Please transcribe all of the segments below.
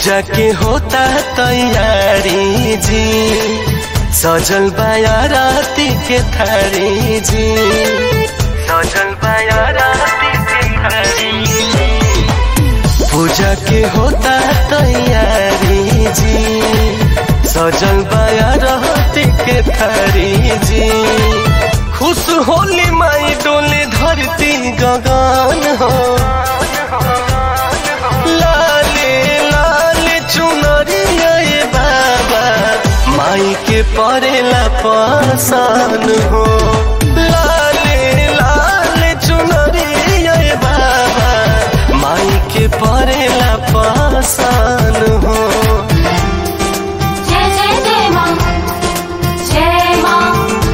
पूजा के होता तैयारी जी सजल बाया राती के थारी जी सजल बाया राती के थारी पूजा के होता तैयारी जी सजल बाया राती के थारी जी खुश होली माई डोले धरती गगन हो लाले लाले चुनरिया ये बाबा माई के परेला पासान हो लाले लाले चुनरिया ये बाबा माई के परेला पासान हो जय जय जय माँ जय माँ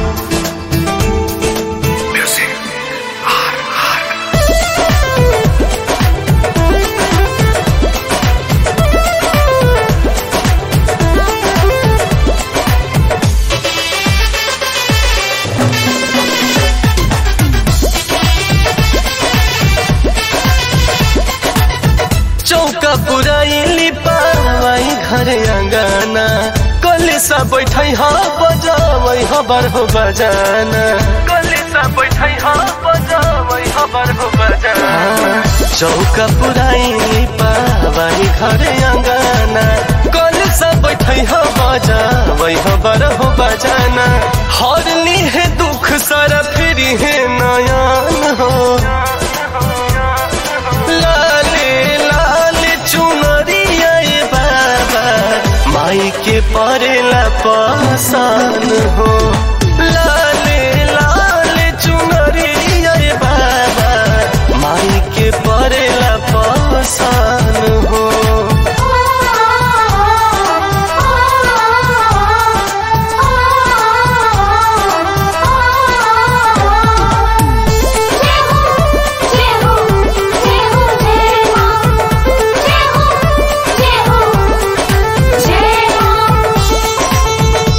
चौका पुराइली पावाई घर अंगना कले सा बैठै ह बजावै हबर हो बजाना कले सा बैठै ह बजावै हबर हो बजाना चौका पुराइली पावाई घर अंगना कले सा बैठै ह बजावै हबर हो बजाना हरली है दुख सारा फिरी है नयन हो लाले लाले चुनरिया ये बाबा माई के परेला पासान हो लाले लाले चुनरिया ये बाबा माई के परेला पासान हो जय हो जय हो जय हो जय माँ जय हो जय हो जय माँ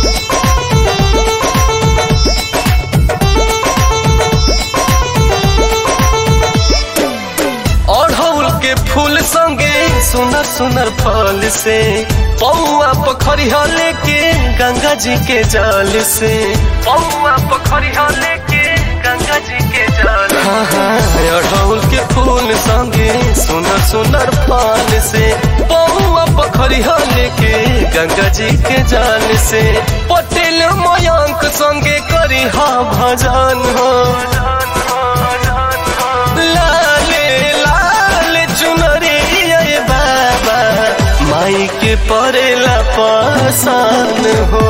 अढ़ौल के फूल संगे सुनर सुनर फल से पौआ पोखरिया लेके गंगा जी के जल से पौआ पोखरिया लेके गंगा जी के जल हाँ हाँ अढ़ौल के फूल संगे सुनर सुनर फल से पौआ पोखरिया लेके गंगा जी के जल से पटेल मयंक संगे करी हा भजन हो लाले लाले चुनरिया ये बाबा माई के परेला पासान हो